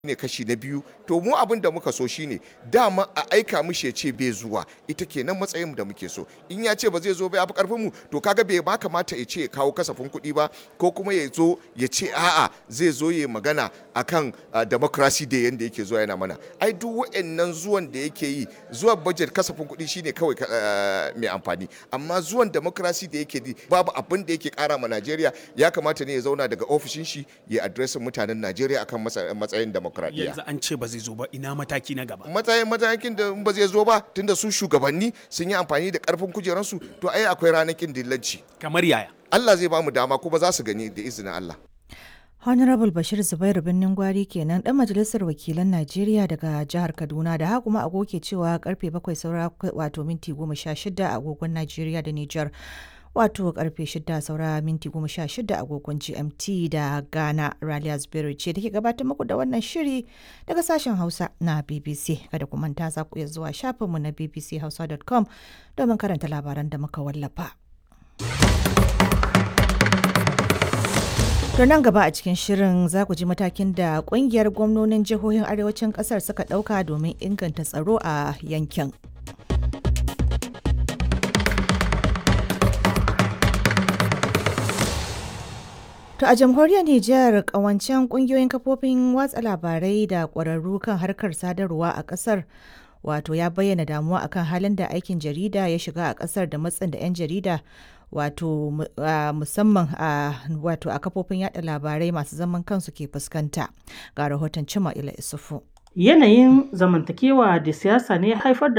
ne kashi na biyu to mu abin da muka so shine dama a aika mishi ya ce bai zuwa ita kenan matsayin da muke so in ya ce ba zai zo ba ya fi karfin mu to kaga bai ba kamata ya ce ya kawo kasafin kuɗi ba ko kuma ya zo ya ce a'a zai zo ya magana akan uh, democracy da yanda yake zuwa yana mana ai duk wa'annan zuwan da yake yi zuwan budget kasafin kuɗi shine kawai uh, mai amfani amma zuwan democracy da yake yi babu abin da yake kara ma Najeriya ya kamata ne ya zauna daga ofishin shi ya addressin mutanen Najeriya akan matsayin democracy demokradiyya. yanzu an ce ba zai zo ba ina mataki na gaba matsayin matakin da ba zai zo ba tunda su shugabanni sun yi amfani da karfin kujeransu to ai akwai ranakin dillanci kamar yaya Allah zai ba mu dama kuma za su gani da izinin Allah Honorable Bashir Zubairu Birnin Gwari kenan dan majalisar wakilan Najeriya daga jihar Kaduna da haka kuma agoke cewa karfe 7 saura wato minti 16 a agogon Najeriya da Nijar. wato karfe 6 saura minti 16 agogon gmt da ghana raliya zubairu ce da ke gabatar muku da wannan shiri daga sashen hausa na bbc kada ku manta za ku iya zuwa shafinmu na bbchausa.com domin karanta labaran da muka wallafa To nan gaba a cikin shirin za ku ji matakin da kungiyar gwamnonin jihohin arewacin kasar suka dauka domin inganta tsaro a yankin. To a jamhuriyar Nijar kawancen kungiyoyin kafofin watsa labarai da ƙwararru kan harkar sadarwa a ƙasar wato ya bayyana damuwa akan halin da aikin jarida ya shiga a ƙasar da matsin da 'yan jarida wato musamman a wato a kafofin yada labarai masu zaman kansu ke fuskanta ga rahoton cima ila isufu. Yanayin zamantakewa da siyasa ne haifar da